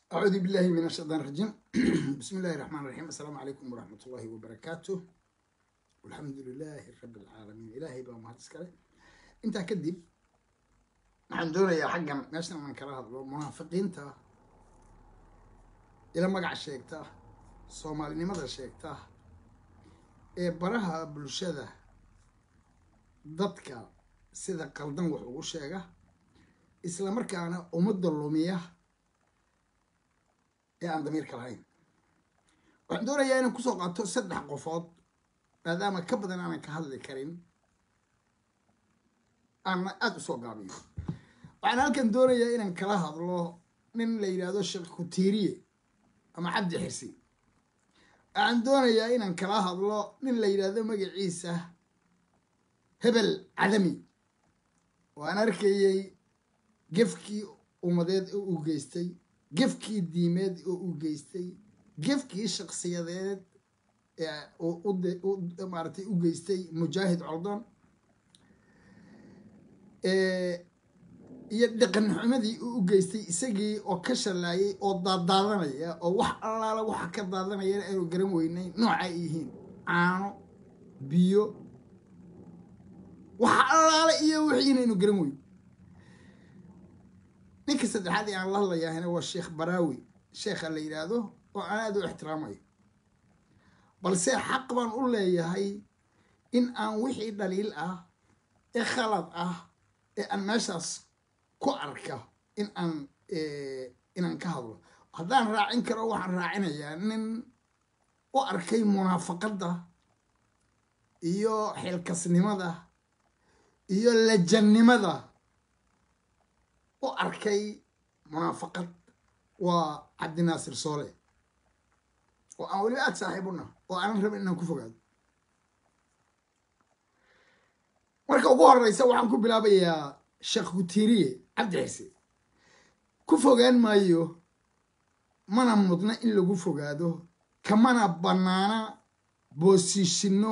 أعوذ بالله من الشيطان الرجيم بسم الله الرحمن الرحيم السلام عليكم ورحمة الله وبركاته والحمد لله رب العالمين إلهي بقى مهد اسكالي انت كدب waxaan doonayaa xaggan meeshan aan kala hadlo munaafiqiinta ila magaca sheegta soomaalinimada sheegta ee baraha bulshada dadka sida qaldan wax ugu sheega isla markaana ummadda lumiya ee aan damiirka lahayn waxaan doonayaa inaan kusoo qaato saddex qofood maadaama ka badan aanan ka hadli karin aana aada u soo gaabiyo waxaan halkan doonayaa inaan kala hadlo nin la yidhaahdo sheekh kutiiriye ama cabdi xirsi waxaan doonayaa inaan kala hadlo nin la yidhaahdo magaciisa hebel cadami oo aan arkayey gefkii ummadeed oo uu geystay gefkii diimeed oo uu geystay gefkii shaksiyadeed maaratay u geystay mujaahid coldoon iyo dhaqan xumadii uu u geystay isagii oo ka shallaayay oo daadaadanaya oo wax allaala waxa ka daadanayana aanu garan weynay nooca ay yihiin caano biyo waxa allaala iyo wixiina aynu garan weyn ninka saddexaad ee aan la hadlayaahina waa sheekh baraawi sheekha la yidhaahdo oo aan aada u ixtiraamayo balse xaq baan u leeyahay in aan wixii dhaliil ah ee khalad ah ee aan meeshaas ku arka in aan inaan ka hadlo haddaan raacin karo waxaan raacinayaa nin u arkay munaafaqadda iyo xilkasnimada iyo lajannimada u arkay munaafaqad waa cabdinaasir soole oo aan weliba aada saaxiibuna oo aanan rabin inaan ku fogaado marka ugu horeysa waxaan ku bilaabayaa sheekh kutiiriye cabdi xise ku fogaan maayo mana mudna in lagu fogaado kamana bannaana boosiishino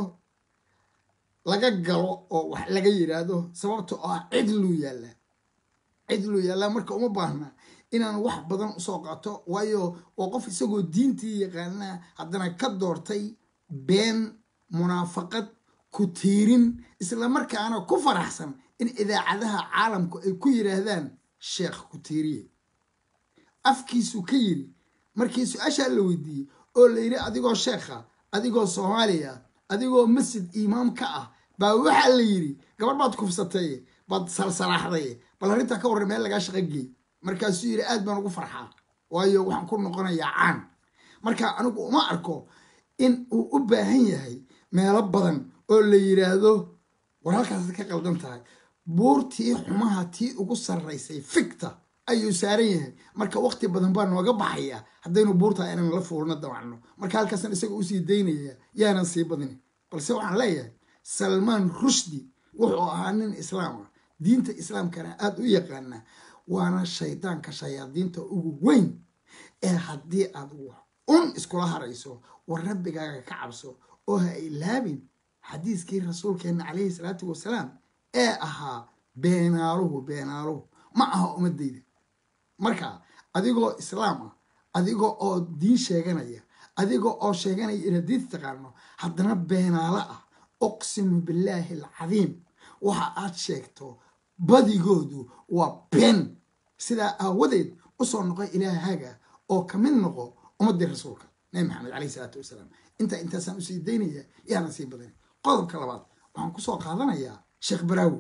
laga galo oo wax laga yidhaahdo sababta oo ah cidluu yaallaa cidluu yaallaa marka uma baahna inaan wax badan usoo qaato waayo waa qof isagoo diintii yaqaanaa haddana ka doortay been munaafaqad ku tiirin isla markaana ku faraxsan in idaacadaha caalamku ay ku yidhaahdaan sheekh kutiiriye afkiisuu ka yiri markii su-aashaa la weydiiyey oo la yidhi adigoo sheekha adigoo soomaaliya adigoo masjid imaam ka ah baa waxaa la yidhi gabar baad kufsatay baad salsalaaxday bal arrintaa ka warran meel lagaa shaqo geey markaasuu yidhi aad baan ugu farxaa waayo waxaan ku noqonayaa caan marka anigu uma arko in uu u baahan yahay meelo badan oo la yidhaahdo war halkaasad ka qaldan tahay buurtii xumaha tii ugu sarraysay fikta ayuu saaran yahay marka waqti badan baa nooga baxaya haddaynu buurtaa inaan la fuulno damacno marka halkaasaan isaga usii daynaya yaanan sii badin balse waxaan leeyahay salmaan rushdi wuxuu ahaa nin islaam ah diinta islaamkana aada u yaqaana waana shaydaanka shayaadiinta ugu weyn ee haddii aad un iskula harayso war rabbigaaga ka cabso oo ha ilaabin xadiiskii rasuulkeenna calayhi salaatu wasalaam ee ahaa beenaaluhu beenaaluhu ma aha ummadayda marka adigoo islaam ah adigoo oo diin sheeganaya adigoo oo sheeganaya inaad diinta taqaano haddana beenaalo ah uqsimu billaahi alcadiim waxa aad sheegto badigoodu waa been sidaa aawadeed usoo noqo ilaahaaga oo ka mid noqo ummaddii rasuulka nabi maxamed caleyhi salaatu wasalaam intaa intaasaan usii daynaya yaanan sii badan qodobka labaad waxaan kusoo qaadanayaa sheekh baraawi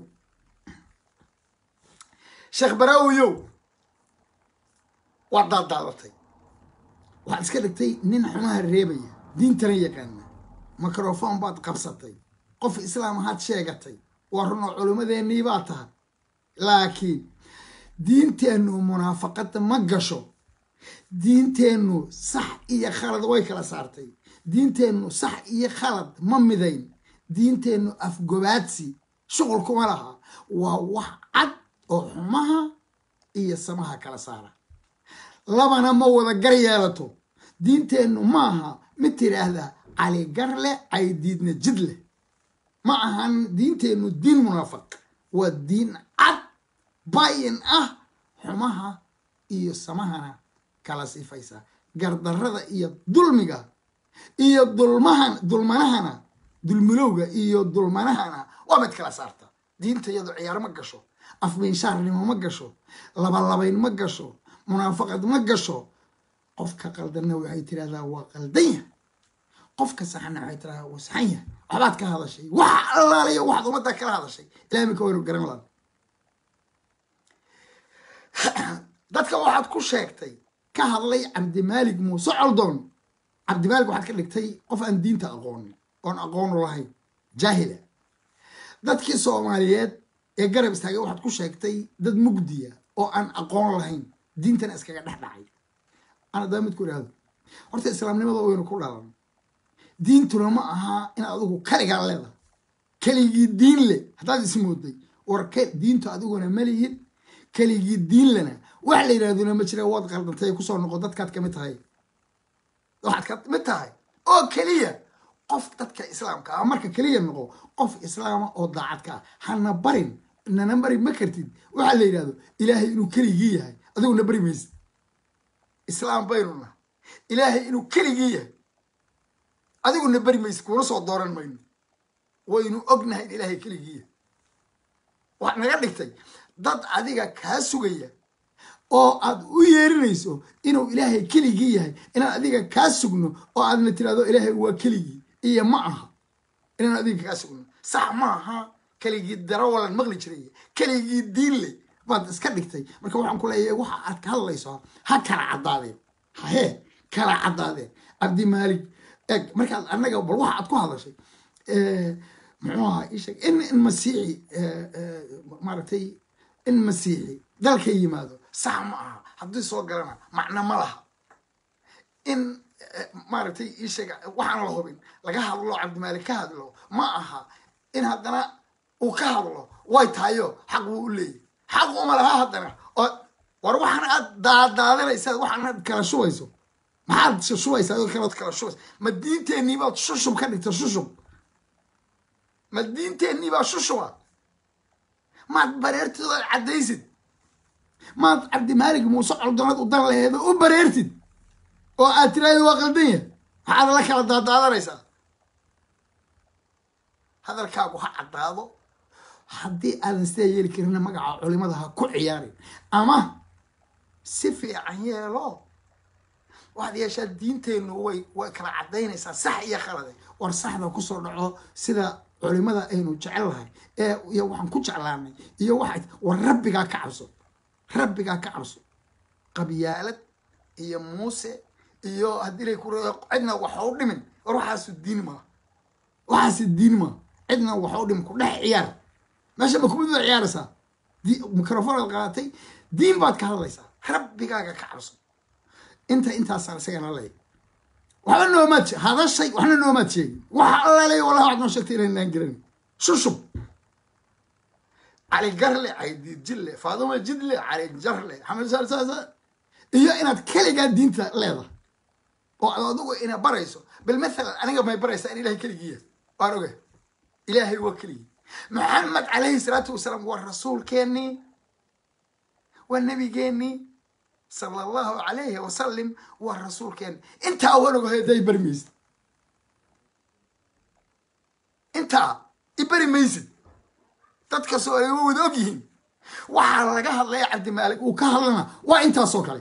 sheekh baraawiyow waa daadaadatay waxaad iska dhigtay nin xumaha reebaya diintana yaqaana microfon baad qabsatay qof islaam ahaad sheegatay waa runoo culimmadeennii baa tahay laakiin diinteennu munaafaqada ma gasho diinteennu sax iyo khalad way kala saartay diinteennu sax iyo khalad ma midayn diinteennu afgobaadsi shuqul kuma laha waa wax cad oo xumaha iyo samaha kala saara labana ma wada gar yeelato diinteennu maaha mid tidhaahda cali gar leh caydiidna jid leh ma ahan diinteennu diin munaafaq waa diin cad bayin ah xumaha iyo samahana kala sifaysaa gardarrada iyo dulmiga iyo dulmahan dulmanahana dulmilowga iyo dulmanahana waa mid kala saarta diinta iyadu ciyaar ma gasho afminshaarnimo ma gasho labalabayn ma gasho munaafaqad ma gasho qofka qaldanna waxay tirahdaa waa qaldanya qofka saxanna waxay tirahdaa waa saxan yahay waxbaad ka hadashay wax allaaliya waxaad ummadda kala hadashay ilahay minka waynu garan laada dadka waxaad ku sheegtay ka hadlay cabdimaalig muuse coldoon cabdimaalig waxaad ka dhigtay qof aan diinta aqoonin oon aqoonu lahayn jaahila dadkii soomaaliyeed ee garab istaagay waxaad ku sheegtay dad mugdiya oo aan aqoon lahayn diintana iskaga dhex dhacay ana daa midku idhaahdo horta islaamnimada waynu ku dhalan diintuna ma aha in adigu kaligaa leedahay keligii diin le haddaad ismooday war diintu adiguna malihid keligii diin lena wax la yidhahduna ma jira waad qaldantay kusoo noqo dadkaad kamid tahay waxaad kamid tahay oo keliya qof dadka islaamka ah marka keliya noqo qof islaama oo daacad ka ah hana barin nana bari ma kartid waxaa la yidhahdo ilaahay inuu keligii yahay adiguna bari maysid islaam baynu naha ilaahay inuu keligii yahay adiguna beri maysid kuuna soo dooran mayno waynu ognahay in ilaahay keligii yahay waxaad naga dhigtay dad adiga kaa sugaya oo aad u yeerinayso inuu ilaahay keligii yahay inaan adiga kaa sugno oo aadna tirahdo ilaahay waa keligii iyo ma aha inaan adiga kaa sugno sax ma aha keligii darawalan maqli jiray keligii diin le baad iska dhigtay marka waxaan ku leeyahay waxa aad ka hadlayso ha kala caddaadeen hahee kala caddaadeen cabdimaalik eg markaad annaga bal waxa aad ku hadashay muxuu ahaa isheg in in masiixi maaragtay in masiixi dalka yimaado sax ma aha haddii soo galana macno ma laha in maaragtay isheg waxaan la hubin laga hadlo cabdimaalik ka hadlo ma aha in haddana uu ka hadlo way tahayo xaq wuu u leeyahy xaq uma laha haddana oo war waxaan aad daadaadanaysa waxaan aad kala shubayso maxaad shubaysaa adoo kalood kala shubaysa ma diinteennii baad shushub ka dhigta shushub ma diinteennii baa shushuba maad bareertid ood caddaysid maad cabdimaalig muuse coldoonad u dan laheedo u bareertid oo aad tiraahdo waa qaldan yahay maxaad la kala daadaadanaysaa hadalkaagu ha caddaado haddii aadan sidaa yeeli karina magaca culimada ha ku ciyaarin ama si fiican yeelo waxaad yeeshaa diinteennu way way kala caddaynaysaa sax iyo khalade war saxda kusoo dhaco sida culimada aynu jecel lahay ee iyo waxaan ku jeclaanay iyo waxay war rabbigaa ka cabso rabbigaa ka cabso qabyaalad iyo muuse iyo haddii lay ku cidna waxa u dhimin war waxaasu diin maa waxaasi diin maa cidna waxa u dhimin ku dhex ciyaar meesha ma kumid baad ciyaaraysaa microfonaad qaadatay diin baad ka hadlaysaa rabbigaaga ka cabso inta intaasaan isagana leey waxba noomaad hadashay waxna noomaad sheegin waxa allaaley wallahi waxaad noo sheegtay inaynaan garanin shushub cali garle caydiid jille faaduma jidle cali jarle xamed saasa iyo inaad keligaa diinta leedahay oo ad adigu ina barayso bal mathalan aniga may baraysaa in ilahay keligiiya waan oga ilaahay waa keligii maxamed calayhi salaatu wasalaam waa rasuulkeennii waa nebigeenii sala allahu calayhi wasalim waa rasuulkeeni intaa wanogo haday bari maysid intaa i bari maysid dadkasoo ay wada og yihiin waxaa laga hadlaya cabdimaalik uu ka hadlana waa intaasoo kale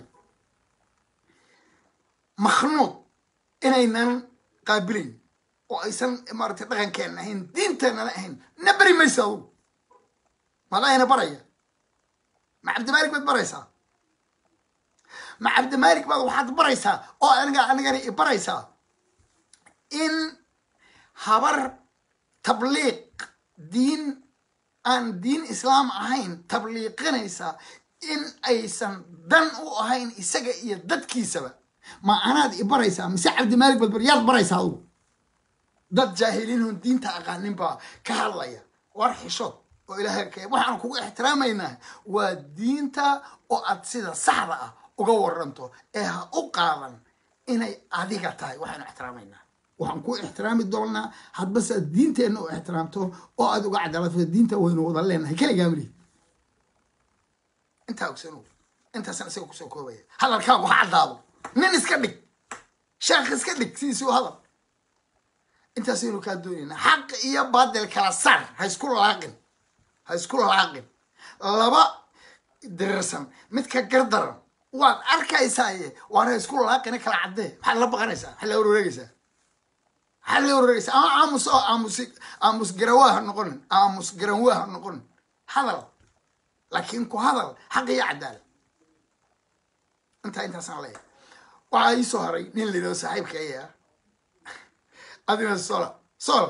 makhnuud inaynan qaabilayn oo aysan maaratay dhaqankeenna ahayn diinteennana ahayn na beri maysa adugu madayna baraya ma cabdimaalik baad baraysaa ma cabdimaalik baad waxaad baraysaa oo aniga anigana i baraysaa in habar tabliiq diin aan diin islaam ahayn tabliiqinaysaa in aysan dan u ahayn isaga iyo dadkiisaba ma anaad i baraysaa mise cabdimaalik baad bar yaad baraysaa adugu dad jaahiliinhun diinta aqaanin baa ka hadlaya war xishood oo ilaahay ka waxaan kugu ixtiraamaynaa waa diinta oo aad sida saxda ah uga waranto ee ha u qaadan inay adiga tahay waxaanu ixtiraamaynaa waxaan ku ixtiraami doonaa hadbase aad diinteenna u ixtiraamto oo aad uga cadaalad diinta waynu wada leenahay keligaa malihid intaa ogsano intaasan isaga kusoo koobaya hadalkaagu ha caddaado nin iska dhig sheekh iska dhig sidiisuu hadal intaasaynu kaa doonaynaa xaq iyo baadil kala saar ha isku laaqin ha isku laaqin laba dirirsan midka gardaran waad arkaysaaye waana ha isku laaqina kala caddee maxaad la baqanaysaa maxaad la wareegaysaa maxaad la wareegaysaa ama aamus oo aamus aamus garawaa ha noqonin aamus garanwaa ha noqonin hadal laakiin ku hadal xaq iyo cadaalad intaa intaasaan leeyahay waxaa ii soo haray nin la yidhahdo saaxiibka ayaa adina sola sola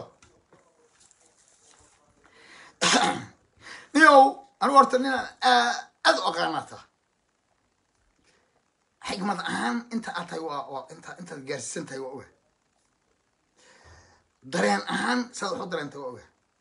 niyow anigu horta ninaan aad u aqaanaata xikmad ahaan inta aad tahay waa waa inta intaad gaarsiisan tahay waa oga dareen ahaan saad wax u dareentay waa oga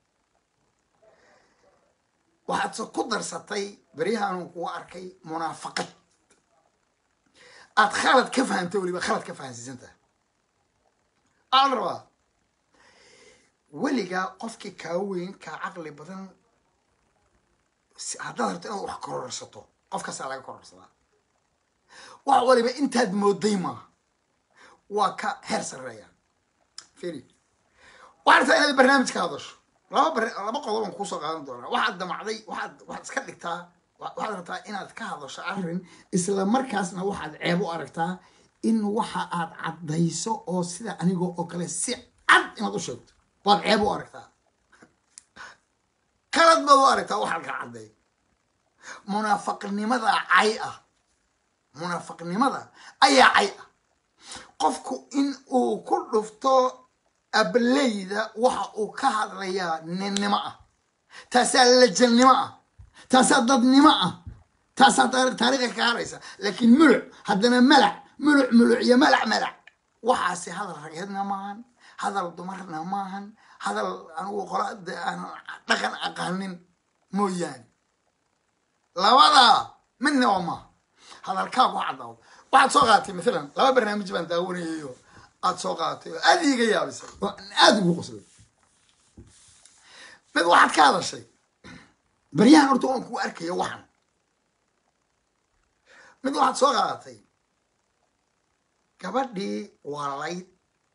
waxaadse ku darsatay beryahaanu kugu arkay munaafaqad aad khalad ka fahamtay weliba khalad ka fahansiisan tahay aan rabaa weligaa qofkii kaa weyn kaa caqli badan haddaad rabto inaad wax kororsato qofkaasaa laga kororsadaa wax waliba intaad mooday maaha waa ka heer sarreeya firi waxaad rabtaa inaad barnaamij ka hadasho laba bar laba qodoban kuusoo qaadan doonaa waxaad damacday waxaad waxaad iska dhigtaa waxaad rabtaa inaad ka hadasho arrin isla markaasna waxaad ceeb u aragtaa in waxa aad caddayso oo sida anigoo oo kale si cad inaad u sheegto waad ceeb u aragtaa kalad baad u aragtaa waxaad ka cadday munaafaqnimada cay ah munaafaqnimada ayaa cay ah qofku in uu ku dhufto ableyda waxa uu ka hadlayaa ninnimo ah taasaa lajannimo ah taasaa dadnimo ah taasaa taariikha ka haraysa laakiin muluc haddana malac muluc muluc iyo malac malac waxaasi hadal rageedna maahan hadal dumarna maahan hadal anigu qola aan dhaqan aqaanin mooyaane labadaa midna waa maaha hadalkaagu caddaado waxaad soo qaadatay maalan laba barnaamij baan daawanayayo aada soo qaadatay oo aada iiga yaabisay oo aada ugu qoslay mid waxaad ka hadashay baryahan horta waan kugu arkaya waxan mid waxaad soo qaadatay gabadhii waalayd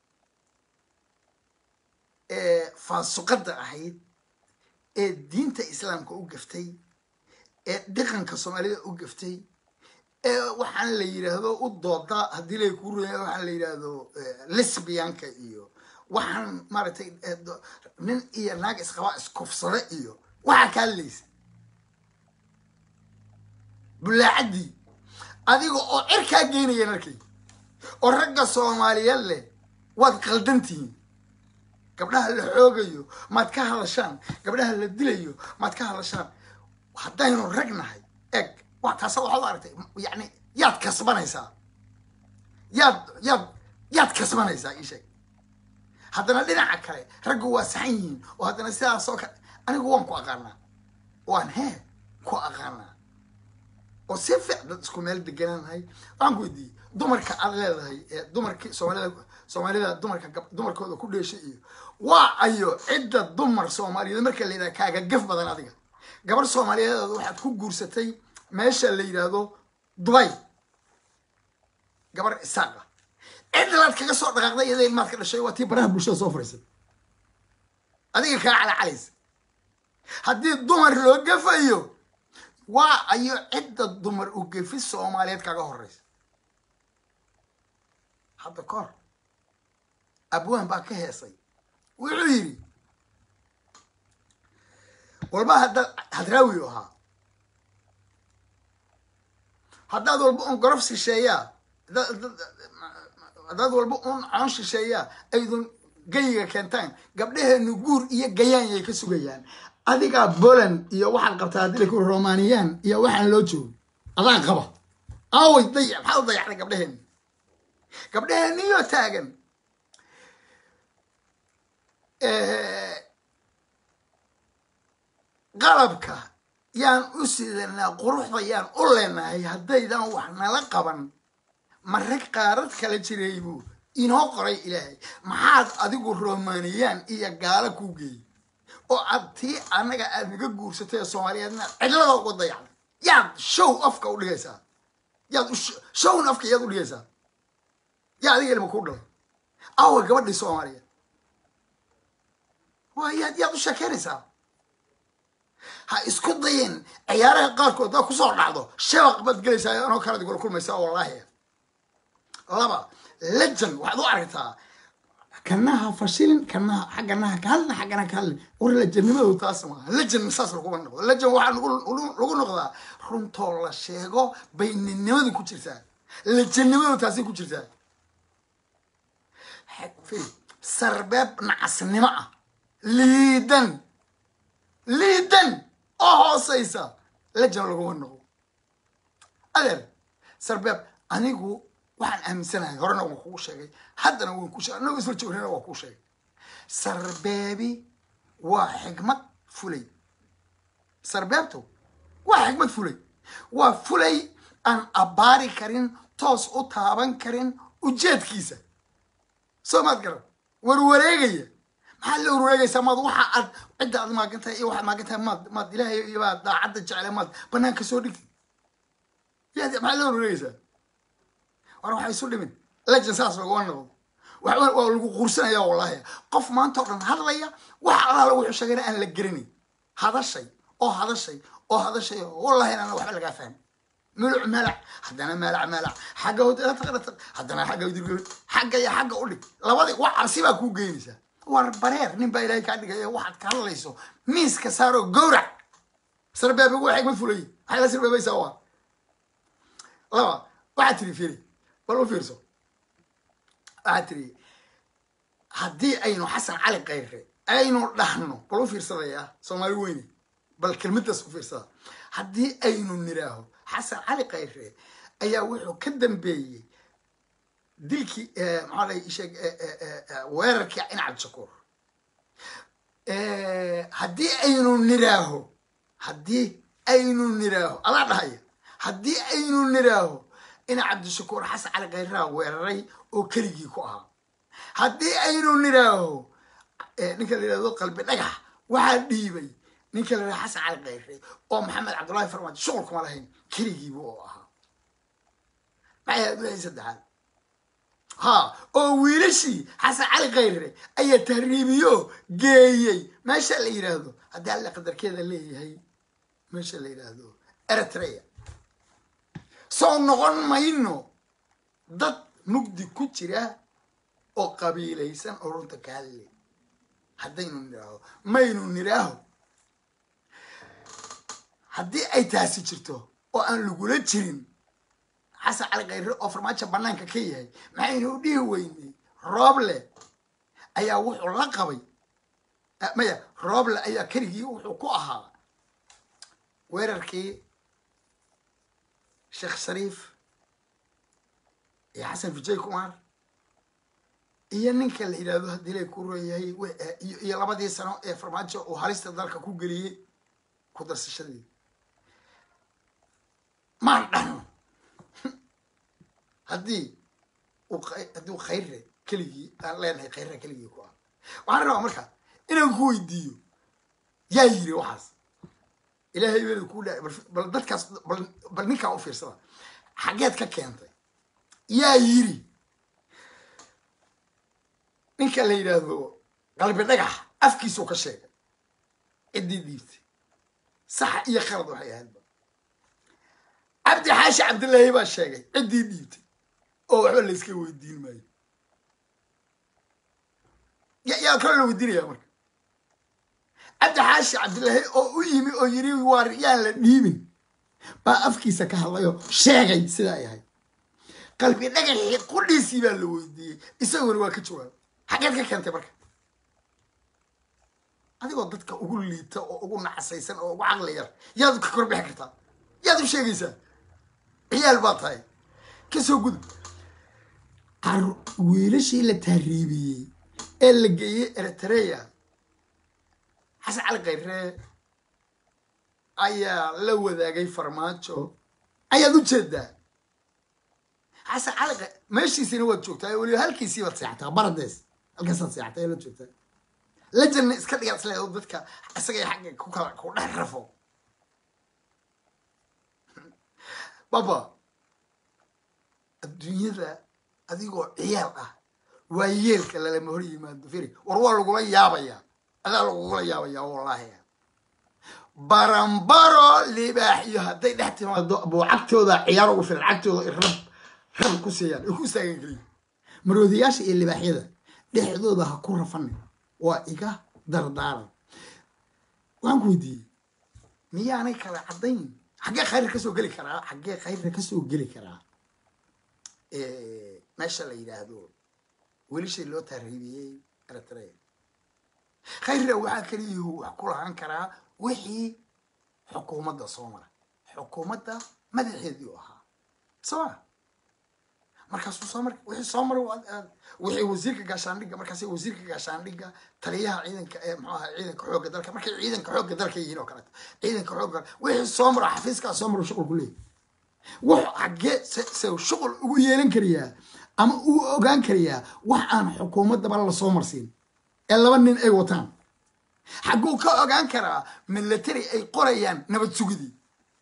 ee faasuqadda ahayd ee diinta islaamka u gaftay ee dhaqanka soomaalida u gaftay ee waxaan la yidhaahdo u dooda haddii lay kuu ruya waxaan la yidhaahdo lesbianka iyo waxaan maaragtay nin iyo naag isqaba iskufsada iyo waxaa ka hadlaysa bulaacaddii adiga oo cirkaa geynaya narkay oo ragga soomaaliyeed leh waad qaldantihiin gabdhaha la xoogayo maad ka hadashaan gabdhaha la dilayo maad ka hadashaan haddaynu rag nahay eg wa taasa waxaad u aragtay yani yaad kasbanaysaa yaad yaad yaad kasbanaysaa ii sheeg haddana dhinaca kale raggu waa saxan yihiin oo haddana sidaasoo kale anigu waan ku aqaanaa waan hee ku aqaanaa oo si fiic dad isku meel degananahay waxaan ku weydiiyey dumarka aad leedahay ee dumarkii soomaalida soomaalida dumarka dumarkooda ku dheeshay iyo waa ayo cidda dumar soomaaliyeed marka la yidhaha kaaga gaf badan adiga gabar soomaaliyeed waxaad ku guursatay meesha la yidhaahdo dubay gabar isaaqa cidlaad kaga soo dhaqaaqday iyada ilmaad ka dhashay waa tii baraha bulshada soo fariisay adiga kaa calacalaysa haddii dumar loo gafayo waa ayo cidda dumar u gefi soomaaliyeed kaga horeysa hadda ka hor abwaan baa ka heesay wuxuu yidhi walba haddaad hadraawi ahaa haddaad walba un gorof shisheeyaa haddaad walba un coon shisheeyaa aydun gayiga keentaan gabdhaheenu guur iyo gayaanyay ka sugayaan adigaa boland iyo waxaad qabtaa haddii laku romaniyaan iyo waxaan loo joogo adaa qaba aaway dayac maxaad u dayacday gabdhaheeni gabdhaheeniyo taagan qalabka yaan u sidanaa quruxda yaan u leenahay haddaydan wax nala qaban ma rag qaarad kala jiray buu inoo qoray ilaahay maxaad adigu romaniyaan iyo gaalo kuu geeyey oo aad tii annaga aad naga guursatay ee soomaaliyeedna cidlada uga dayacday yaad show afka u dhigaysaa yaad u shown afka yaad u dhigaysaa yaa adiga ilma ku dhalay awa gabadhii soomaaliya waa yaad yaad u sheekeynaysaa ha isku dayin ciyaaraha qaarkood daa kusoo dhacdo shabaq baad gelaysaa anoo kalaad igula kulmaysaa wallaahi laba lejan waxaad u aragtaa kanaha fashilin kanaha xagganaha ka hadlin xagganaha ka hadlin war lejannimadu taas maaha lejan saas laguma noqdo lejan waxaa lagu noqdaa runtoo la sheego bay ninnimadu ku jirtaa lejannimadu taasay ku jirtaa sarbeeb nacasnimo ah liidan liidan oo hooseysa lejan laguma noqdo adeer sarbeeb anigu waxaan aaminsanahay horena waan kuu sheegay haddana waan ku sheegay anagoo isla joognana waan kuu sheegay sarbeebi waa xigmad fulay sarbeebtu waa xigmad fulay waa fulay aan abbaari karin toos u taaban karin ujeedkiisa soo maad garan warwareegaya maxaad la warwareegaysaa maad waxa aad cidda aad maagantahay iyo waxaad maagantahay maad maad ilaahay iyo baad daacadda jecle maad banaanka soo dhigtid yaad maxaad la warwareegaysaa war waxay isu dhimin lejan saas laguma noqdo waa lagu quursanaya wallahi qof maanta oo dhan hadlaya wax alaala wuxuu sheegayna aan la geranayn hadashay oo hadashay oo hadashay wallahi inaan waxba lagaa fahmin muluc malac haddana malac malac xagga hotaqarataq haddana xagga udirgood xagga iyo xagga u dhig labadii wax cabsi baa kuu geynaysaa war bareer nin baa ilaahay kaa dhigaya waxaad ka hadlayso miiska saaro gowrac sarbeebigu waa xigmad fulay maxay la sarbeebaysaa waa laba waxaad tiri firi bal u fiirso waxaad tiri haddii aynu xasan cali kayre aynu dhahno bal u fiirsadaya soomaali weyne bal kelmadaas u fiirsada haddii aynu niraaho xasan cali kayre ayaa wuxuu ka dambeeyey dilkii maxaa la sheeg weerarkii in cabdishakuur haddii aynu niraaho haddii aynu niraaho adaa dhahaya haddii aynu niraaho ina cabdishakuur xasan cali khayraa weeraray oo keligii ku ahaa haddii aynu niraaho ninka la yidhahdo qalbi dhagax waxaa dhiibay ninka la yidhahdo xasan cali khayre oo maxamed cabdullahi farmaajo shuqul kuma lahayn keligiibu oo ahaa maxay ahayd wixii saddexaad ha oo wiilashii xasan cali khayre ayaa tahriibiyo geeyey meesha la yidhaahdo haddii alle qadarkeeda leeyahay meesha la yidhaahdo eritrea soo noqon mayno dad mugdi ku jira oo qabiilaysan oo runta ka hadlay haddaynu niraaho maynu niraaho haddii ay taasi jirto oo aan lagula jirin xasan cali khayre oo farmaajo banaanka ka yahay maxaynu u dhihi weynay rooble ayaa wuxuu la qabay maya rooble ayaa keligii wuxuu ku ahaa weerarkii sheekh shariif iyo xasan vijay kumar iyo ninka la yidhahdo haddii lay ku reeyahay iyo labadii sano ee farmaajo uu halista dalka ku geliyey ku darsashadii maan dhahno haddii haddii khayre keligii aan leenahay khayra keligii ku ah waxaan rabaa marka inaan ku weydiiyo yaa yiri waxaas ilaahay weelad kuu dhaa bal dadkaas bal ninkaa u fiirsada xageed ka keentay yaa yiri ninka la yidhaahdo qalbi dhagax afkiisuu ka sheegay ciddii dhiibtay sax iyo khalad waxay ahaydba cabdi xaashi cabdillaahi baa sheegay ciddii dhiibtay oo waxba la iska weydiin maayo yaa kale la weydiinaya marka cabdi xaashi cabdillaahi oo u yimi oo yiri waar yaan la dhiibin baa afkiisa ka hadlayoo sheegay sidaa ay ahayd qalbi dhagaxii qudhiisii baa la weydiiyey isaguna waa ka jawaabay xageed ka keentay marka adigoo dadka ugu liita oo ugu nacasaysan oo ugu caqli yar yaad ka korbixi kartaa yaad u sheegaysaa ciyaal baa tahay kasoo gudub wiilashii la tahriibiyey ee la geeyey eritrea xasan cali khayre ayaa la wadaagay farmaajo ayaad u jeedaa xasan cali meeshiisina waad joogtaa weliba halkiisii baad seexataa baradees halkaasaad seexataa la joogtaa lajanna iska dhigaad isleedo dadka isagay xagga ku kala ku dhex rafo baba adduunyada adigoo ciyaal ah waa yeelka lalama hor yimaado firi war waa lagula yaabayaa adaa lagugula yaabayaa wallaahi barambaro libaax iyo hadday dhex timaado buu cagtooda ciyaar ugu filan cagtooda ay rab rab ku siiyaan ay ku istaagan keliya maroodiyaasha iyo libaaxyada dhexdooda ha ku rafanin waa iga dardaaran waxaan ku weydiiyey miyaanay kala caddayn xaggee khayrka kasoo geli karaa xaggee khayrka kasoo geli karaa meesha la yidhaahdo welishii loo taariibiyey eritrea khayrna waxaa keliyuhu wax ku lahaan karaa wixii xukuumadda soo mara xukuumadda madaxeedii u ahaa soma markaasuu soo mar wixii soo maray wixii wasiirka gaashaandhigga markaas wasiirka gaashaandhigga taliyaha ciidanka ee muxuu ahaa ciidanka xoogga dalka markay ciidanka xoogga dalka yihiin oo kaleeto ciidanka xoogga wixii soo maro xafiiskaa soo maro shuqul ku leeyahy wuxuu xaggee se se shuqul ugu yeelan karayaa ama uu ogaan karayaa wax aan xukuumaddaba lasoo marsiin ee laba nin ay wataan xagguu ka ogaan karaa military ay qorayaan nabad sugidii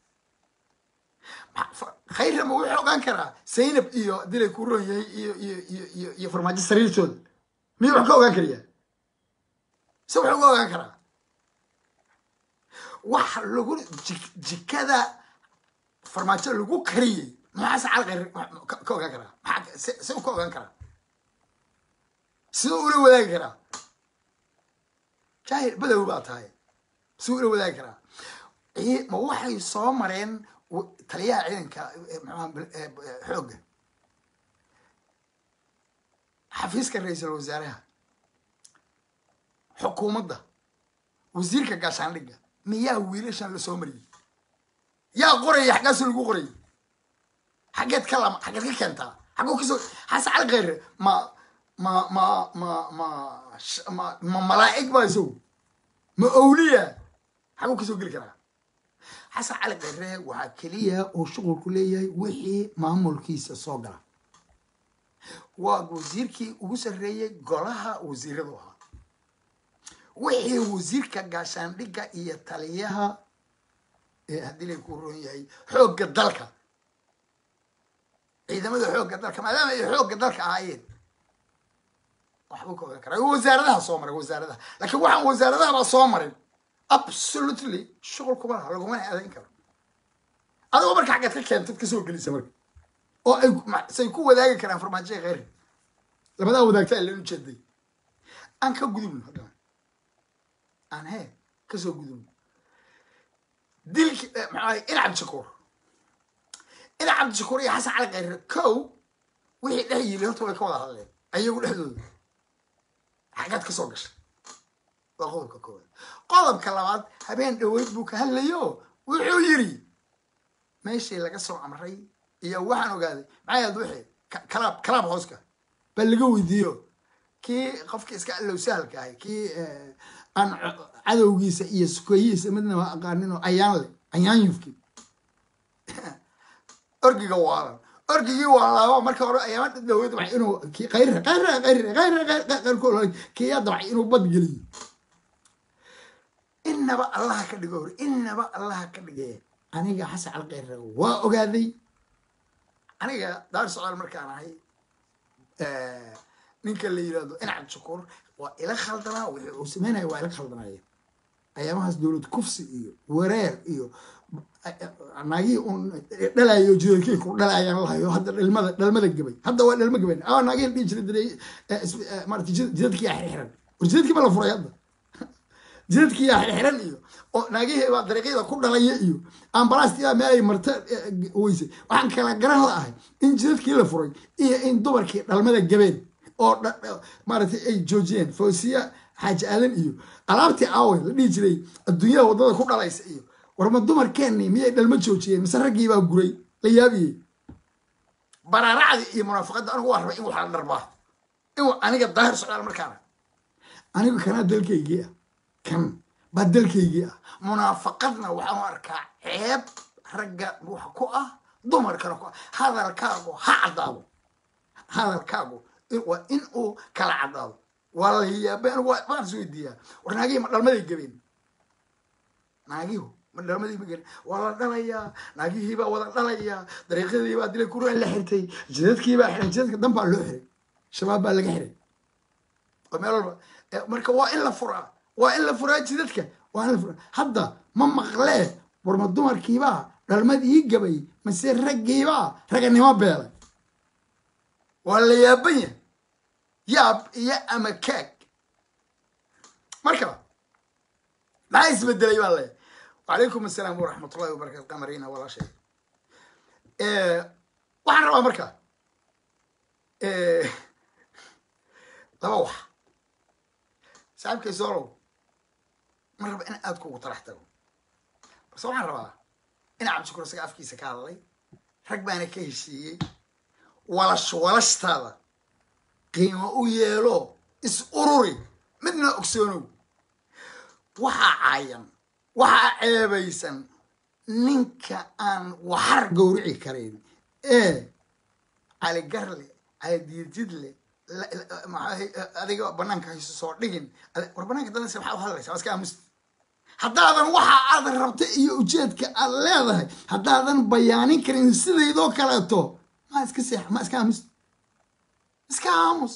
khayrama wuxuu ogaan karaa zaynab iyo dilay ku ron yahay iyo iyo iyo iyo iyo farmaajo sariirtooda miyuu wax ka ogaan karayaa se wuxuu uga ogaan karaa wax lagu jikada farmaajo lagu kariyey maxaa se calqayr ka ogaan karaa maxaa se se u ka ogaan karaa siduu ula wadaagi karaa jaahil badow baa tahay siduu ula wadaagi karaa ma waxay soo mareen taliyaha ciidanka mxuha xoogga xafiiska ra-iisul wasaaraha xukuumadda wasiirka gaashaandhigga miyaa wiilashan la soo mariyey yaa qoraya xaggaasu lagu qorayay xaggeed ka lama xaggeed ka keentaa xagguu kasoo xasan cali khayre ma ma ma ma ma ma ma malaa'ig baa isagu ma owliya xagguu kasoo geli karaa xasan cali khayre waxaa keliya uu shuqulku leeyahay wixii maamulkiisa soo gala waa wasiirkii ugu sarreeyey golaha wasiiradu ahaa wixii wasiirka gaashaandhigga iyo taliyaha haddii lay ku ron yahay xoogga dalka ciidamada xoogga dalka maadaama ay xoogga dalka ahaayeen waxbuu ka ogaan karaa wasaaradaha soo maray wasaaradaha laakiin waxaan wasaaradahabaa soo marin absolutely shuqul kuma laha lagumana aadayn karo adigoo marka xaggeed ka keentad kasoo gelisa marka oo ay say ku wadaagi karaan farmaajoya kheyri labadaa wadaagta ilan ujeeday aan ka gudubno haddana aan he kasoo gudubno dilki maxaa in cabdishakuur in cabdishakuur iyo xasan cali kheyre kow wixii dhex yili horta way ka wada hadleen ayagu dhexdooda xaggaad ka soo gashay waa qodobka koowaad qodobka labaad habeen dhaweyd buu ka hadlayo wuxuu yiri meeshii laga soo amray iyo waxaan ogaaday maxay ahayd wixii kalaab kalaab hooska baa laga weydiiyo kii qofki iska allow sahalka ahay kii aan cadowgiisa iyo sukeeyihiisa midnaba aqaanin oo ayaan le ayaan yufki orgiga waalan orgigii waa laabo marka hore ayaama dhaweyd waa inuu khayre khayre khayre khayre khayre kiyaa dabcay inuu bad geliyo inaba allaha ka dhigo hore inaba allaha ka dhige aniga xasan calkhayre waa ogaaday aniga daar socdaal markaan ahay ninka la yirahdo incad shukuur waa ila khaldanaa wixii uu sameynaya waa ila khaldanaya ayaamahaas dowlad kufsi iyo wareer iyo naagihii un dhalayo jidadkii ku dhalayaan lahayo hadda dhalmada dhalmada gabay hadda waa dhalma gabayn a naagihii dhihi jiray diray maarata jidadkii yaa xirxiran war jidadkii ma la furay hadda jidadkii yaa xirxiran iyo oo naagihii baa dariiqyada ku dhalaya iyo ambalaastii meel ay marta weysay waxaan kala garan la'ahay in jidadkii la furay iyo in dumarkii dhalmada gabeen oo maaragtay ay joojiyeen foosiya xaaji aadan iyo alaabtii aaway la dhihi jiray adduunyada waddada ku dhalaysa iyo warma dumarkeenni miyay dhalma joojiyeen mise raggii baa guray la yaabiyey baraaracdii iyo munaafaqadda anigu waa rabay in waxaa dharbaa in aniga daahir socdaal markaana anigu kanaa dalkaygii ah kan baa dalkaygii ah munaafaqadna waxaan u arkaa ceeb ragga wax ku ah dumarkana ku ah hadalkaagu ha caddaado hadalkaagu waa in uu kala caddaado waa la yaabay anigu waan is weydiiyaa war naagihii ma dhalmaday gabeen naagihu ma dhalmadii ma gelin waa la dhalayaa naagihii baa wada dhalayaa dariiqyadii baa dilay kuraa la xirtay jidadkii baa xiray jidadka dan baa loo xiray shabaab baa laga xiray oo meel walba marka waa in la furaa waa in la furaa jidadka waa in la furaa hadda ma maqlee warma dumarkiibaa dhalmadii gabay mase raggiibaa raganimo beelay waa la yaaban yahay yaab iyo ama kaag marka maxaa isbedelay baa leeyahay wacalaykum assalaam waraxmatullahi wabarakatu qamarina walaashay waxaan rabaa marka laba wax saaxiibkay soolow ma raba in aad kugu tarax tago balse waxaan rabaa in cabdishakuur isaga afkiisa ka hadlay rag baana ka heshiiyey walash walashtaada qiimo u yeelo is ururi midna ogsoonow waxaa caayan waxaa ceebaysan ninka aan waxar gowrici karayn ee caligarle calidiyadjidle adiga banaanka hayso soo dhigin war banaanka danaysa maxaa u hadlaysa waa iska aamusta haddaadan waxa aadan rabta iyo ujeedka aad leedahay haddaadan bayaanin karin sidaydoo kaleeto ma iska seex ma iska aamus iska aamus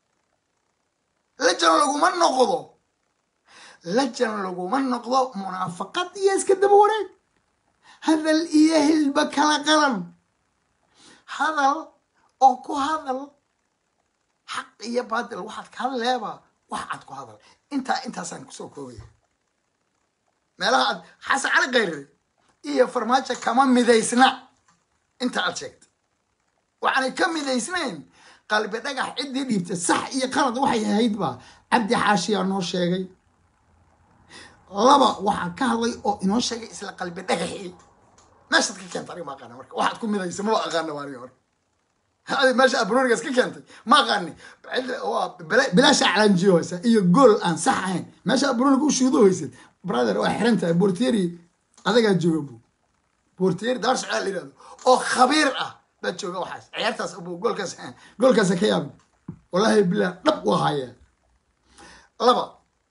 lajan laguma noqdo lajan laguma noqdo munaafaqad iyo iska daba wareeg hadal iyo hilba kala qalan hadal oo ku hadal xaq iyo baadil waxaad ka hadleeba wax cad ku hadal intaa intaasaan kusoo koobaya meelaha aad xasan cali kayre iyo farmaajo kama midaysna inta aad sheegtay waxaanay ka midaysnayn qalbi dhagax ciddii dhiibtay sax iyo qalad waxay ahayd ba cabdi xaashiyaa noo sheegay laba waxaa ka hadlay oo inoo sheegay isla qalbi dhagaxii meeshaad ka keentay aniga ma aqaana marka waxaad ku midaysa maba aqaana ba aniga hore adi meesha aad banoonigaas ka keentay ma aqaani waa bilaasha calanjiyo hoysa iyo gool aan sax ahayn meesha aad banooniga u shuudo hoysad brother waa xiran tahay bortieri adagaa jooga bu bortieri daar socdaa la yihahdo oo khabiir ah baa jooga waxaas ciyaartaas bu goolkaas goolkaasa ka yaabi wallahi bilah dhab u hayaa laba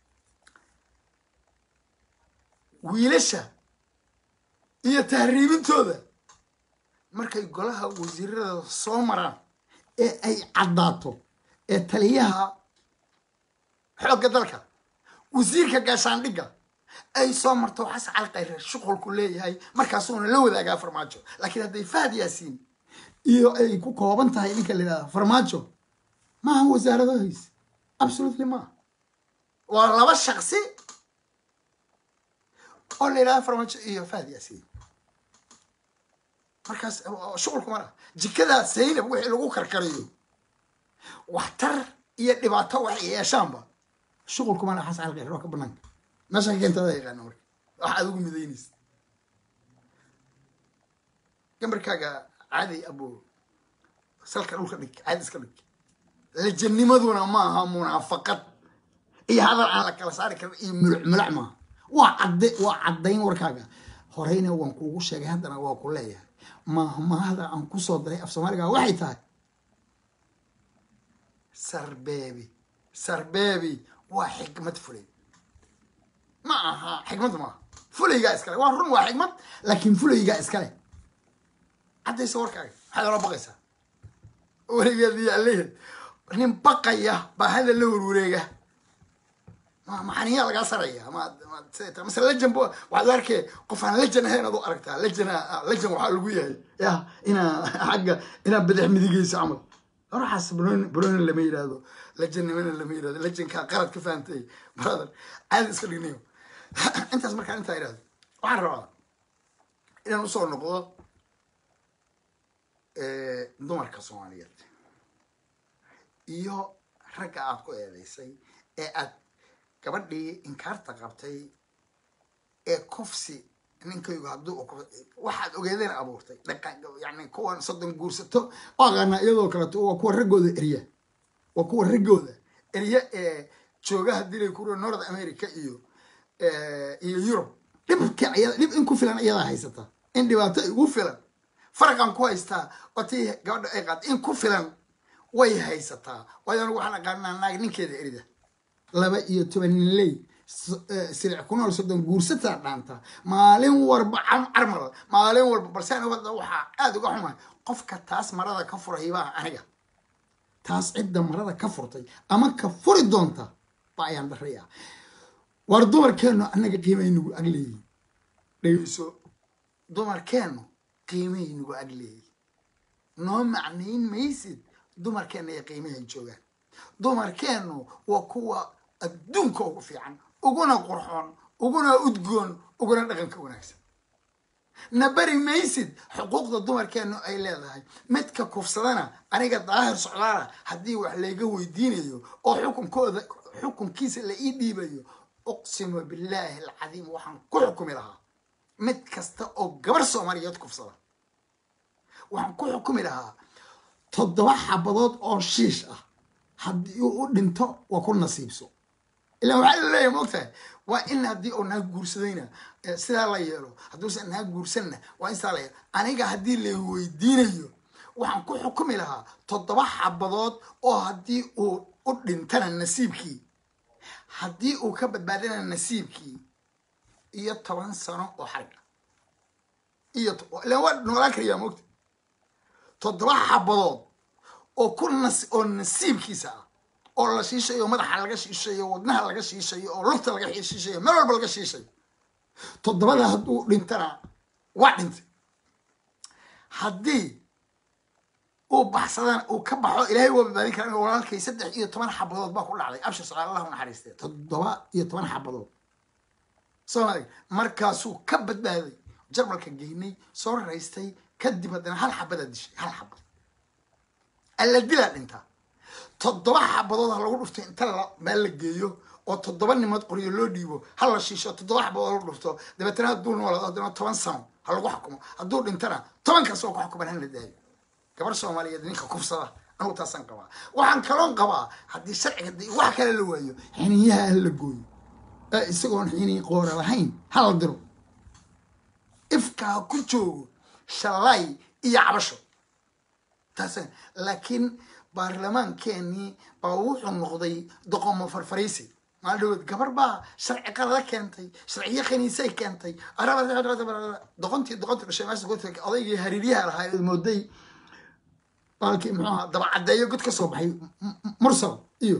wiilasha iyo tahriibintooda markay golaha wasiirada soo maraan ee ay caddaato ee taliyaha xoogga dalka wasiirka gaashaandhigga ay soo marto xasan cali khayre shuqulku leeyahay markaasuuna la wadaagaa farmaajo laakiin hadday fahad yaasiin iyo ay ku kooban tahay ninka la yidhahda farmaajo maaha wasaaradahiis absolutely maaha waa laba shaksi oo la yidhahda farmaajo iyo fahad yaasiin markaas shuqulku mara jikadaa saynab wixii lagu karkariyo waxtar iyo dhibaato waxay yeeshaanba shuqulku mara xasan cali khayre waa ka banaanka meesha ka keentada yaqaana marka waxa aad ugu midaynaysa gambarkaaga caadi abo salka dhulka dhig caadi iska dhig lajanimaduna maaha munaafaqad iyo hadal aan la kala saari karin iyo muluc muluc maaha waa cadde waa caddayn warkaaga horeyna waan kuugu sheegay haddana waa ku leeyahay mahmahada aan kusoo daray af soomaaliga waxay tahay sarbeebi sarbeebi waa xikmad fulay ma aha xikmad maaha fulaygaa iskale waa run waa xikmad laakiin fulaygaa iskale caddaysa warkaaga maxaad ola baqaysaa weligeed iyo alleheed nin baqaya baa hadal la warwareega maxaniyaa lagaa saraya mase lejan waxaad arkee qof aan lejan ahayn ad u aragtaa lejana lejan waxaa lagu yahay ya inaa xagga inaa badax midigeyso camal waxaas bronin lama yidhaahdo lejannimana lama yidhahdo lejankaa qalad ka fahantay brother caadi iska dhignayo intaas markaan intaa idhahdo waxaan rabaa inaan usoo noqdo dumarka soomaaliyeed iyo ragga aad ku eedeysay ee aad gabadhii inkaarta qabtay ee kufsi ninkaygu hadduu waxaad ogeedeen abuurtay yani kuwan soddon guursato aqaana iyadoo kaleeto waa kuwa raggooda erya waa kuwa raggooda erya ee joogaha dilay kuro north america iyo iyo yurub dhibka iyada dhib in ku filan iyadaa haysata in dhibaato ugu filan faraqan ku haystaa oo tii gabadha ay qaad in ku filan way haysataa waayo anigu waxaan aqaanaa naag ninkeeda erida laba iyo toban ninley silic ku nool soddon guursataa dhaanta maalin walba carmal maalin walba balse aniga waxaa aada uga xumahay qofka taas marada ka furay baa aniga taas cidda marada ka furtay ama ka furi doonta ba ayaan daraya war dumarkeennu annaga qiimay nagu agleeyihin dhegeyso dumarkeennu qiimay nagu agleeyihin noo macnayn maysid dumarkeenna iyo qiimahay joogaan dumarkeennu waa kuwa adduunka ugu fiican uguna qurxoon uguna udgoon uguna dhaqanka wanaagsan na bari maysid xuquuqda dumarkeennu ay leedahay midka kufsadana aniga daahir socdaala haddii wax layga weydiinayo oo xukunkooda xukunkiisa la ii dhiibayo uqsimu billaahi alcadiim waxaan ku xukumi lahaa mid kasta oo gabar soomaaliyeed kufsada waxaan ku xukumi lahaa toddoba xabadood oo shiish ah haddii uu u dhinto waa ku nasiibso ilaa waxaa la leeyahay maogtahay waa in haddii uu naag guursadayna sidaa la yeelo hadduusan naag guursanna waa in sidaa la yeelo aniga haddii la weydiinayo waxaan ku xukumi lahaa toddoba xabadood oo haddii uu u dhintana nasiibkii haddii uu ka badbaadana nasiibkii iyo toban sano oo xariga iyo ilaan waa noolaan karayaa moogta toddoba xabadood oo ku nas oo nasiibkiisa ah oo la shiishayo madaxa laga shiishayo wadnaha laga shiishayo oo lugta laga shiishayo meel walba laga shiishayo toddobada hadduu dhintana waa dhintay haddii uu baxsadana uu ka baxo ilaahay waa badbaadin kara in walaalkay saddex iyo toban xabadood baa ku dhacday abshir socdaal allah u naxariistee toddoba iyo toban xabadood soomaaliga markaasuu ka badbaaday jarmalka geynay soo raystay kadib haddana hal xabadaa dishay hal xabad alla dilaa dhintaa toddoba xabadood ha lagu dhuftay inta meel la geeyo oo toddoba nimood qoryo loo dhiibo ha la shiisho toddoba xabadood lagu dhufto dabeetana hadduu noolaado haddana toban sano ha lagu xukumo hadduu dhintana tobankaas oo ku xukuman hala daayo gabar soomaaliyeed ninka kufsada anugu taasaan qabaa waxaan kaloon qabaa haddii sharciga dii wax kale la waayo xiniyaha ha la gooyo ee isagoon xini qoora lahayn ha la diro ifkaa ku joogo shalay iyo cabasho taas laakiin baarlamaankeenii baa wuxuu noqday doqomo farfaraysi maalin dhawood gabar baa sharci qalada keentay sharciyo khaniisay keentay doqontii doqontii dhashay meesha odaygii hariiryaha lahaa mooday baalkii muxuu ahaa dabacaddeeyo god ka soo baxay mursal iyo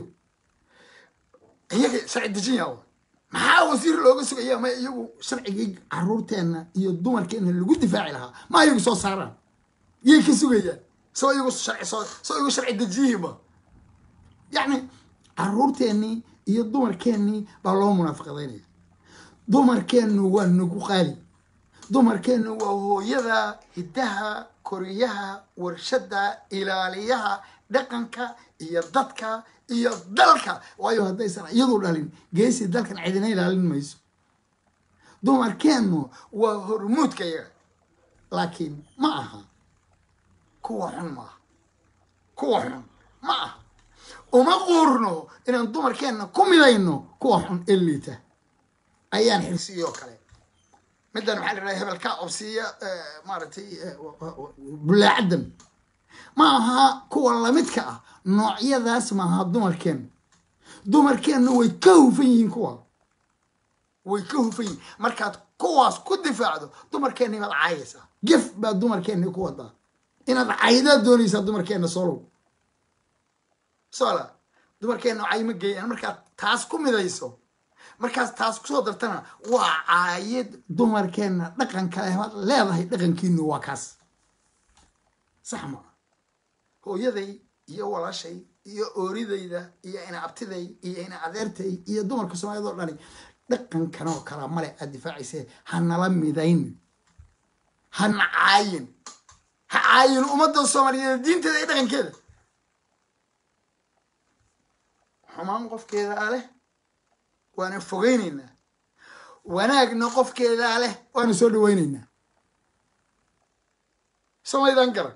iyaga sharci dejinya maxaa wasiir looga sugaya ma iyagu sharcigii caruurteenna iyo dumarkeenna lagu difaaci lahaa ma iyagu soo saaraan yay ka sugayaan soo iyagu sharci soo soo iyagu sharci dejiyihiima yacni caruurteennii iyo dumarkeennii baa loo munaafaqadaynaya dumarkeennu waa nagu qaali dumarkeennu waa hooyada hiddaha koriyaha warshadda ilaaliyaha dhaqanka iyo dadka iyo dalka waayo haddaysan iyadu dhalin geesi dalkan cidina ilaalin mayso dumarkeennu waa hormuudka yaga laakiin ma aha kuwa xun maaha kuwa xun ma aha uma quurno inaan dumarkeenna ku midayno kuwa xun ee liita ayaan xirsiiyoo kale middan maxaa la dhaha hebelka obsiiya maaragtay bulaacadan ma aha kuwa lamidka ah noocyadaas maaha dumarkeenna dumarkeenna way ka hufan yihiin kuwa way ka hufan yihiin markaad kuwaas ku difaacdo dumarkeenna baad caayaysaa gef baa dumarkeenna ku wadaa inaad caydaad doonaysaa dumarkeenna solow sola dumarkeenna cay ma geeyaan markaad taas ku midayso markaas taas kusoo dartana waa caayid dumarkeenna dhaqanka lebaad leedahay dhaqankiinu waa kaas sax maa hooyaday iyo walaashay iyo ooridayda iyo ina abtiday iyo ina adeertay iyo dumarka soomaaliyad oo dhani dhaqankan oo kala male aad difaacaysee ha nala midayn hana caayin ha caayin ummadda soomaaliyeed diinteeda iyo dhaqankeeda xumaan qofkeedaa leh waana fogeyneynaa wanaagna qofkeedaa leh waana soo dhaweyneynaa somaydan garan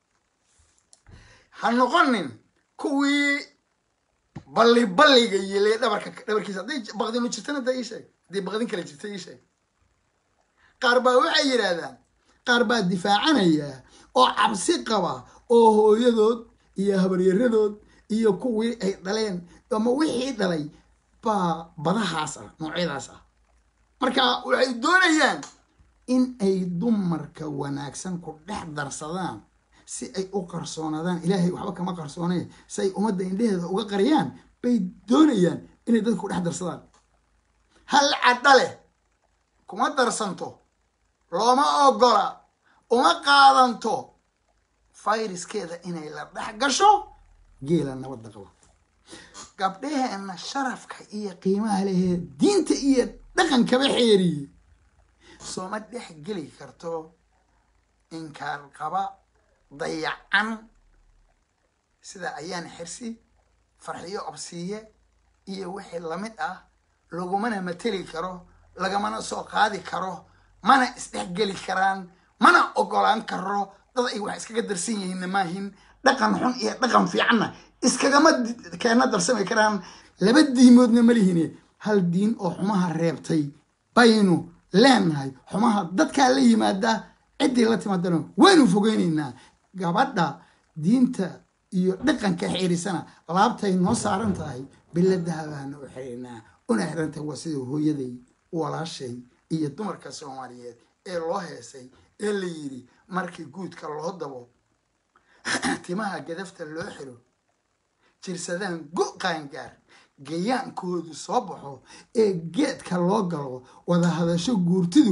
ha noqonin kuwii balli balliga yilay dhabarka dhabarkiisa hadday baqdinu jirtana da ii sheeg hadday baqdin kale jirta ii sheeg qaar baa waxay yidhaahdaan qaar baa difaacanaya oo cabsi qaba oo hooyadood iyo habaryaradood iyo kuwii ay dhaleen ama wixii dhalay baa badahaas ah noocyadaas ah marka waxay doonayaan in ay dumarka wanaagsan ku dhex darsadaan si ay u qarsoonaadaan ilaahay waxba kama qarsoonee si ay ummadda indheheeda uga qariyaan bay doonayaan inay dadka ku dhex darsadaan hal cadha leh kuma darsanto looma ogola uma qaadanto fayraskeeda inay la dhex gasho geela nabadda qaba gabdhaheenna sharafka iyo qiimaha lehee diinta iyo dhaqankaba xeeriye sooma dhex geli karto inkaar qaba dayacan sida ayaan xirsi farxiyo obsiiye iyo wixii lamid ah lagumana mateli karo lagamana soo qaadi karo mana isdhexgeli karaan mana ogolaan karo dad ay wax iskaga darsan yihiinna maahin dhaqan xun iyo dhaqan fiicanna iskagama keena darsami karaan laba diimoodna ma lihine hal diin oo xumaha reebtay baynu leenahay xumaha dadkaa la yimaada ciddii la timaadana waynu fogeynaynaa gabadha diinta iyo dhaqanka xeerisana laabtay noo saaran tahay biladahabaana u xiriirnaa una xirantahay waa sida hooyaday walaashay iyo dumarka soomaaliyeed ee loo heesay ee la yidhi markii guudka loo dabo timaha gadafta loo xiro jirsadaan go qaangaar gayaankoodu soo baxo ee geedka loo galo wada hadasho guurtidu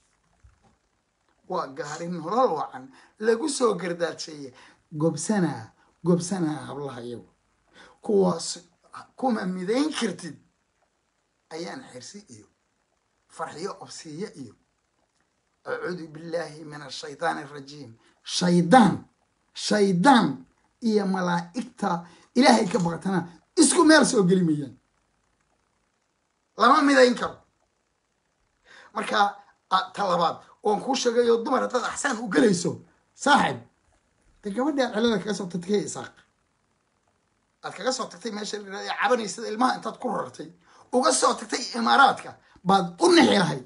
waa gaari nolol wacan lagu soo gardaadsheeye gobsanaa gobsanaa hablaha iyagu kuwaas kuma midayn kartid ayaan xirsi iyo farxiyo obsiiye iyo acuudu billaahi min ashaytaan arajiim shaydaan shaydaan iyo malaa'igta ilaahay ka baqtana isku meel soo geli mayaan lama midayn karo marka ta labaad oon kuu sheegayo dumar haddaad axsaan u gelayso saaxib de gabadhi aad celada kaga soo tagtay isaaq aad kaga soo tagtay meesha cabanaysada ilmaha intaad ku rartay uga soo tagtay imaaraadka baad u nixi lahayd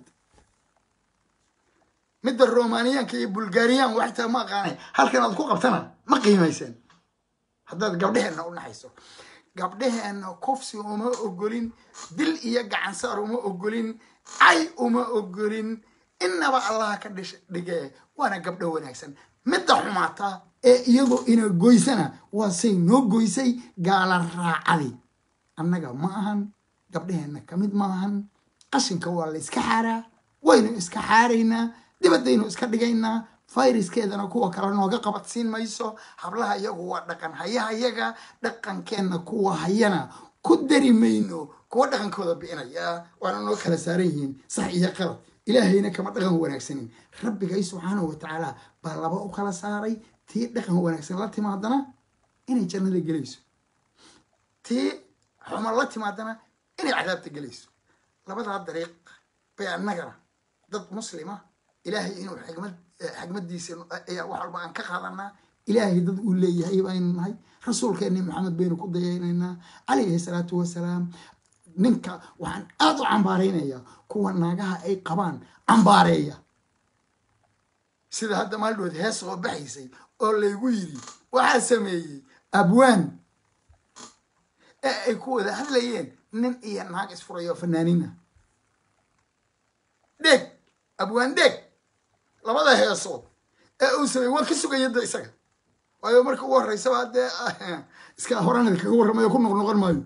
midda romaniyaanka iyo bulgariyan waxtaa ma aqaanay halkan aad ku qabtana ma qiimayseen haddaad gabdheheenna u naxayso gabdheheenna kufsi uma ogolin dil iyo gacansaar uma ogolin cay uma ogolin inaba allaha ka dhish dhige waana gabdho wanaagsan midda xumaata ee iyadoo ina goysana waa say noo goysay gaala raacadi annaga ma ahan gabdheheenna kamid ma ahan qashinka waa la iska xaaraa waynu iska xaaraynaa dibaddaynu iska dhigaynaa fayraskeedana kuwa kale nooga qabadsiin mayso hablaha iyagu waa dhaqan hayaha yaga dhaqankeenna kuwa hayana ku dari mayno kuwa dhaqankooda bi'inaya waana noo kala saaran yihiin sax iyo qalad ilaahayna kama dhaqan wanaagsanin rabbigay subxaanahu watacaala baa laba u kala saaray tii dhaqan wanaagsan la timaadana inay jannada gelayso tii xuma la timaadana inay cadaabta gelayso labadaa dariiq bay annagana dad muslima ilaahay inuu xigmad xigmadiisa ayaa wax walba aan ka qaadanaa ilaahay dad uu leeyahay baynu nahay rasuulkeenni maxamed baynu ku dayaynaynaa calayhi salaatu wasalaam ninka waxaan aada u cambaaraynayaa kuwa naagaha ay qabaan cambaareeya sida hadda maaldhood hees soo baxaysay oo laygu yidhi waxaa sameeyey abwaan ee ay ku wada hadlayeen nin iyo naag isfurayo fanaaniina dheeg abwaan dheeg labada heesood ee uu sameeyey waa ka sugaya da isaga waayo marka ugu horreysaba haddee iska horanad kaga warramayo ku noqnoqon maayo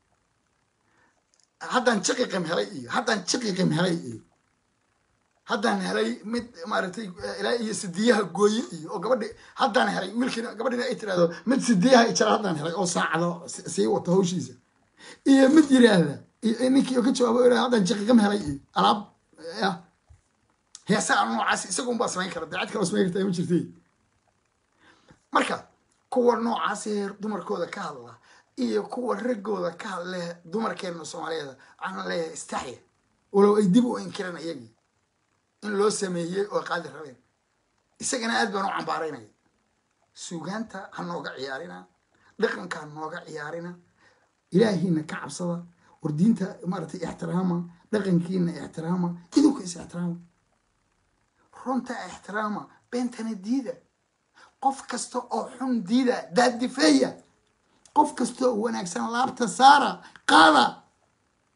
haddaan jiqiqim helay iyo haddaan jiqiqim helay iyo haddaan helay mid maaragtay ilaa iyo sidiyaha gooye iyo oo gabadhi haddaan helay wiilkiina gabadhina ay tirahdo mid sidiyaha ijara haddaan helay oo saacado sii wata hawshiisa iyo mid yiraahda iyo ninkii oo ka jawaabo o haddaan jiqiqim helay iyo alaab ya heesaa noocaas isagun baa samayn kara dee cid kaloo samayn kartaa ma jirtay marka kuwa noocaas ee dumarkooda ka hadla iyo kuwa raggooda ka hadle dumarkeenna soomaaliyeed waxaan leeyahay istaxya walow ay dib u inkireen iyagii in loo sameeyey oo qaadi rabeen isagana aad baan u cambaaraynaya suugaanta ha nooga ciyaarina dhaqanka ha nooga ciyaarina ilaahiina ka cabsada war diinta maaragtay ixtiraama dhaqankiina ixtiraama idinka is ixtiraama runta ixtiraama beentana diida qof kasta oo xun diida daadifeeya qof kasta oo wanaagsan laabta saara qaada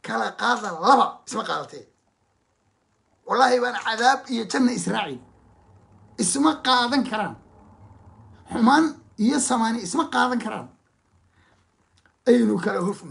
kala qaada laba isma qaadatee wallaahi baan cadaab iyo janna israaciil isma qaadan karaan xumaan iyo samaani isma qaadan karaan aynu kala hufno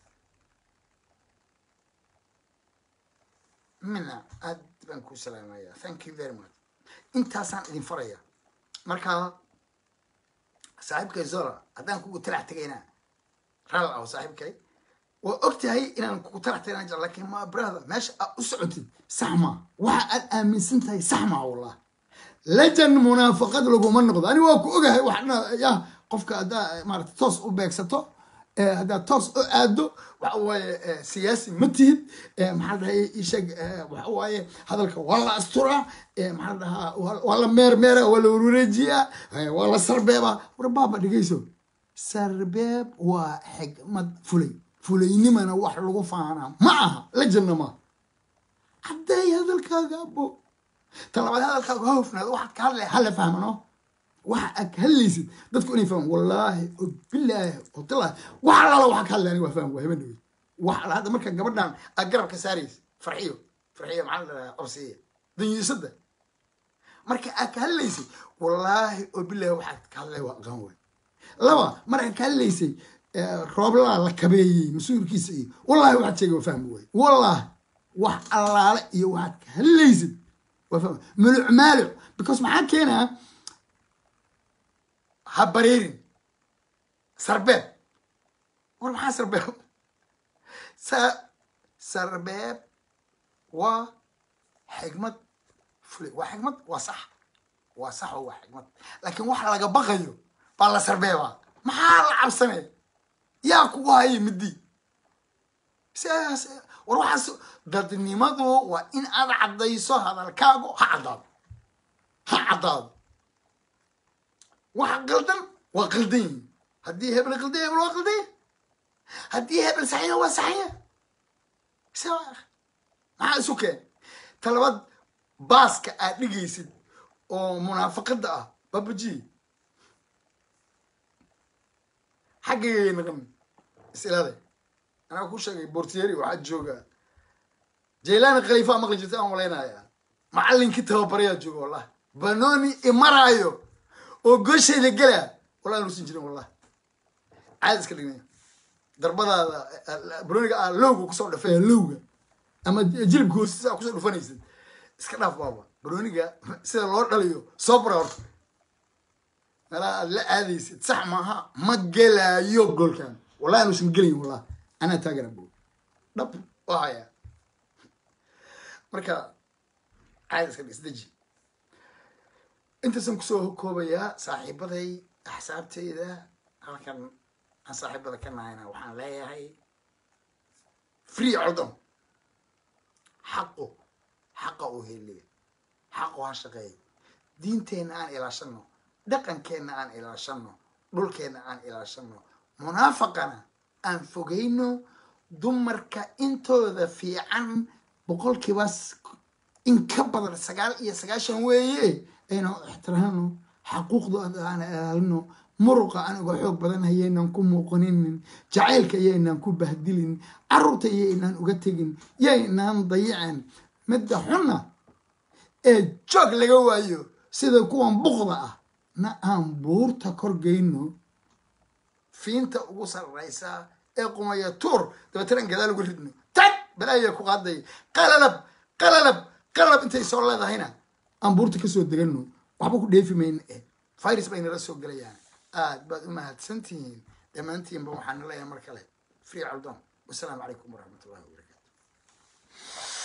mina aad baan ku salaamaya thank you very much intaasaan idin faraya marka saaxiibkay zola haddaan kugu talax tegaynaa raal aho saaxiibkay waa og tahay inaan kugu talax tegana jecel lakin ma brother meesha aad u socotid sax maa waxa aad aaminsan tahay sax maa wallah lajan munaafaqad laguma noqdo ani waa ku ogahay waxna ya qofka haddaa maarata toos u beegsato haddaad toos u aado waxa waaye siyaasi ma tihid maxaa la dhahay isheeg waxa waaye hadalka waa la asturaa maxaa la dhahaa waa la meermeera waa la wareejiyaa waa la sarbeebaa war baaba dhegeyso sarbeeb waa xigmad fulay fulaynimana wax lagu faanaa ma aha la janna ma hadday hadalkaaga abo talabaad hadalkaaga ha hufnaado waxaad ka hadlay hala fahmano waxa aad ka hadlaysid dadku inay fahmaan wallaahi oo bilaahi oo talaahi wax allaala waxa ka hadlay aniga waa faham waa haben dhawey wax alla hadda marka gabadhan aad garabka saaraysa farxiyo farxiyo maxaa la dhahaa qabsiya danyiisada marka aad ka hadlaysay wallaahi oo bilaahi waxaad ka hadlay waa aqaan wey laba markaad ka hadlaysay rooblaa la kabeeyey mas-uulkiisa iyo wallahi waxaad sheegay waa fahmi waay wallahi wax allaale iyo waxaad ka hadlaysid waa fahmi muluc maaluc because maxaa keenaa ha bareerin sarbeeb war maxaa sarbeeb sa sarbeeb waa xigmad fulay waa xigmad waa sax waa sax oo waa xigmad laakiin waxa laga baqayo baa la sarbeebaa maxaa la cabsanay yaa kugu haya midii sidaas war waxaas dadnimadu waa in aad caddayso hadalkaagu ha caddaado ha caddaado waxa qaldan waa qaldan yihin haddii hebel qaldan hebel waa qaldan haddii hebel saxiya waa saxiya maxaa isu keen talabaad baaska aad dhigaysid oo munaafaqada ah babaji xaggayay naqan isilaade anaa ku sheegay bortieri waxaa jooga jaylani khaliifa maqli jirta aan malaynaya macalinkii tababarayaa jooga wallah banoni imaraayo oo gooshayda gelaa wallah nuusan jirin wallah caadi iska dhignay darbadaada banoniga aa lowga kusoo dhafaya lowga ama jilibka hoostisa kusoo dhufanaysid iska dhaaf baaba banoniga sida loo dhaliyo soo bara horta meelaha aad la aadaysid sax maaha ma gelaayo goolkan wallahi anuusan gelayn wallah anaa taagana bo dhab waa hayaa marka caadi iska dhig isdeji intaasaan kusoo koobayaa saaxiibaday axsaabtayda halkan aan saaxiibada ka nahayna waxaan leeyahay free codon xaqu xaqa u heliya xaqu ha shaqeeya diinteenna aan ilaashano dhaqankeenna aan ilaashano dhulkeenna aan ilaashano munaafaqana aan fogeyno dumarka intooda fiican boqolkiiba in ka badan sagaal iyo sagaashan weeye aynu ixtiraamno xaquuqdooda aan ilaalino muruqa aniga xoog badan hayaynaan ku muuqaninin jacaylka yaynaan ku bahdilin carruurta yaynaan uga tegin yaynaan dayicin midda xunna ee joog laga waayo sida kuwan buqda ah na aan buurta korgeyno fiinta ugu sarraysa ee qumaya tuur dabeetana aan gadaal uga ridno tag balaaya ku qaaday qalalab qalalab qalalab intay soo leedahayna aan buurta kasoo degano waxba ku dheefi mayna eh virus bay nala soo gelayaan aad baad u mahadsantihiin dhammaantiinba waxaan leeyahay mar kale free caldon wasalaamu calaykum waraxmat ullahi wabarakatu